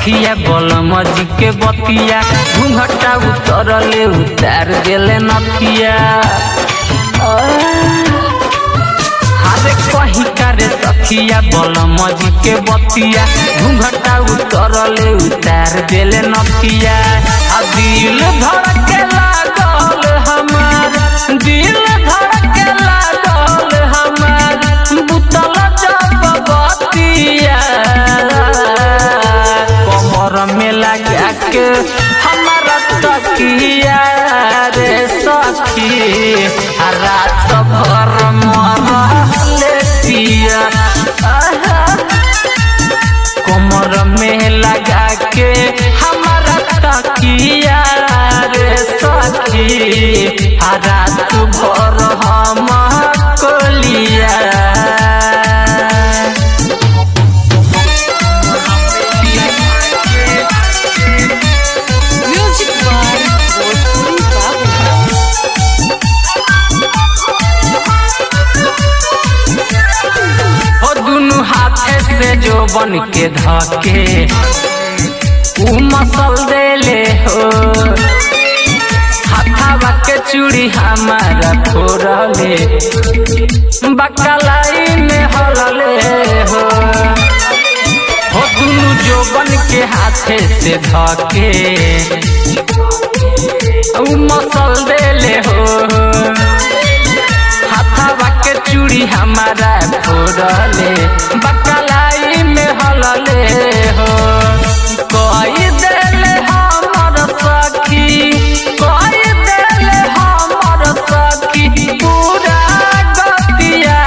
सखिया बलम जी के बतिया घूंघटा उतरले उतार देले नथिया हारे कही करे सखिया बलम जी के बतिया घूंघटा उतरले उतार देले नथिया आ दिल धड़के लागल हमार दिल धड़के लागल हमार बुतल जब बतिया कमर में लगा के हमारा तकिया रे सखी आ रात भर मरले पिया आहा। कमर में लगा के हमारा तकिया रे सखी आ रात भर हम Koliya Music by Bhojpuri Babu. हो दुनु हाथे से जो बन के धके उ मसल देले हो हाथावा के चूड़ी हमारा फोड़ले बकलाई में हलले हो हो दुनु जो बन के हाथे से धके उ मसल देले हो हाथावा के चूड़ी हमारा फोड़ले बकलाई में हलले हो कोई देले हमर सखी कोई देले हमर सखी पूरा गतिया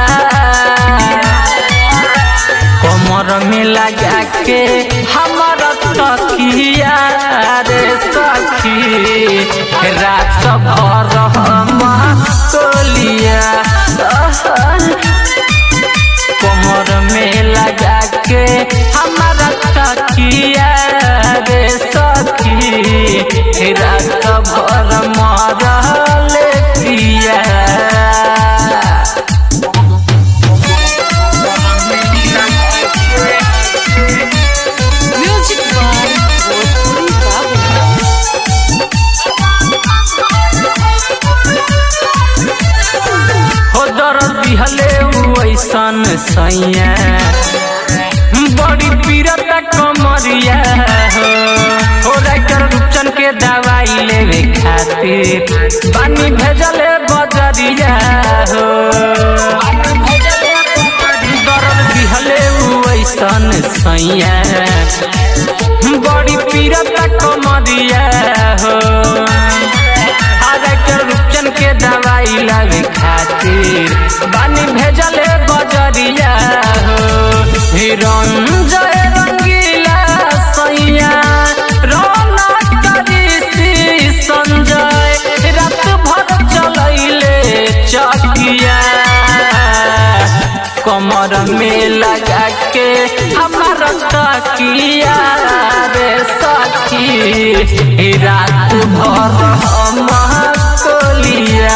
कमर में लगा के हमर तकिया रे सखी रात भर हम कोलिया कमर में लगा के हमारा तकिया रे सखी रात भर मरल पिया Music by Bhojpuri Babu. हो दर्द दिहले उ ऐसन सैया बड़ी पीरत कमरिया हो हो राइटर रूपचन के दवाई लेवे खातिर बानी भेजले बजरिया हो दर्द दिहले उ ऐसन सैया बड़ी पीरत कमरिया हो आगे रूपचन के दवाई लावे खातिर बानी भेजले बजरिया हो रंजय रंगीला सैया रौनक ऋषि संजय रात भर चलैले चकिया कमर में लगा के हमारा तकिया रे सखी रात भर हम कोलिया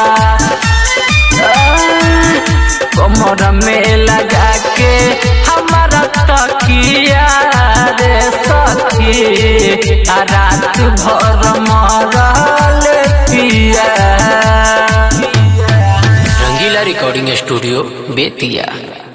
कमर में लगा के हमारा तकिया रे सखी आ रात भर मरल पिया रंगीला रिकॉर्डिंग स्टूडियो बेतिया